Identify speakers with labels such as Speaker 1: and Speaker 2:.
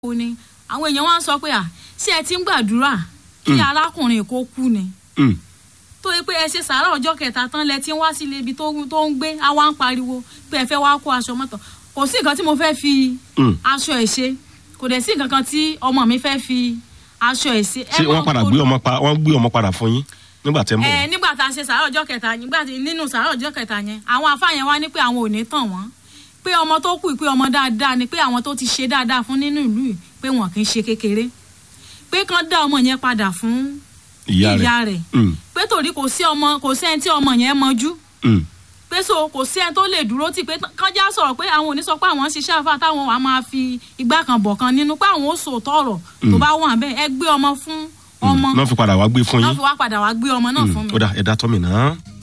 Speaker 1: kú ni àwọn èèyàn wá ń sọ pé à ṣé ẹ ti ń gbàdúrà kí
Speaker 2: Mm.
Speaker 1: arákùnrin kó kú ni
Speaker 2: Mm.
Speaker 1: tó yẹ pé ẹ ṣe sàárà ọjọ́ kẹta tán lẹ ti ń wá sílé ibi tó tó ń gbé á wá ń pariwo pé ẹ fẹ́ wá kó aṣọ mọ́tò kò sí nǹkan tí mo fẹ́ fi
Speaker 2: Mm.
Speaker 1: aṣọ ẹ̀ ṣe kò dẹ̀ sí nǹkan kan tí ọmọ mi fẹ́ fi aṣọ ẹ̀ ṣe.
Speaker 2: ṣé wọ́n padà gbé ọmọ pa wọ́n gbé ọmọ padà fún yín nígbà tẹ́ ń bọ̀
Speaker 1: ẹ nígbà tá a ṣe sàárà ọjọ́ kẹta nígbà tí nínú sàárà ọjọ́ kẹta yẹn àwọn afáyẹn wá ní pé àwọn ò ní tàn wọ́n pé ọmọ tó kù pé ọmọ dáadáa ni pé àwọn tó ti ṣe dáadáa fún nínú ìlú yìí pé wọn kì í ṣe kékeré pé kán dá ọmọ yẹn padà fún
Speaker 2: ìyá rẹ̀
Speaker 1: ìyá rẹ̀
Speaker 2: Mm.
Speaker 1: pé torí kò sí ọmọ kò sí ẹni tí ọmọ yẹn mọjú
Speaker 2: Mm.
Speaker 1: pé so kò sí ẹni tó lè dúró tì pé kánjá sọ̀rọ̀ pé àwọn ò ní sọ pé àwọn ń ṣiṣẹ́ àfa táwọn wàá máa fi igbá kan bọ̀ kan nínú pé àwọn ò sòótọ́ ọ̀rọ̀ tó bá wà bẹ́ẹ̀ ẹ gbé ọmọ fún ọmọ
Speaker 2: náà fi padà wá gbé fún
Speaker 1: náà
Speaker 2: yín
Speaker 1: fi wá padà wá gbé ọmọ náà fún mi.
Speaker 2: ó dà ẹ̀dá tọ́ mi náà.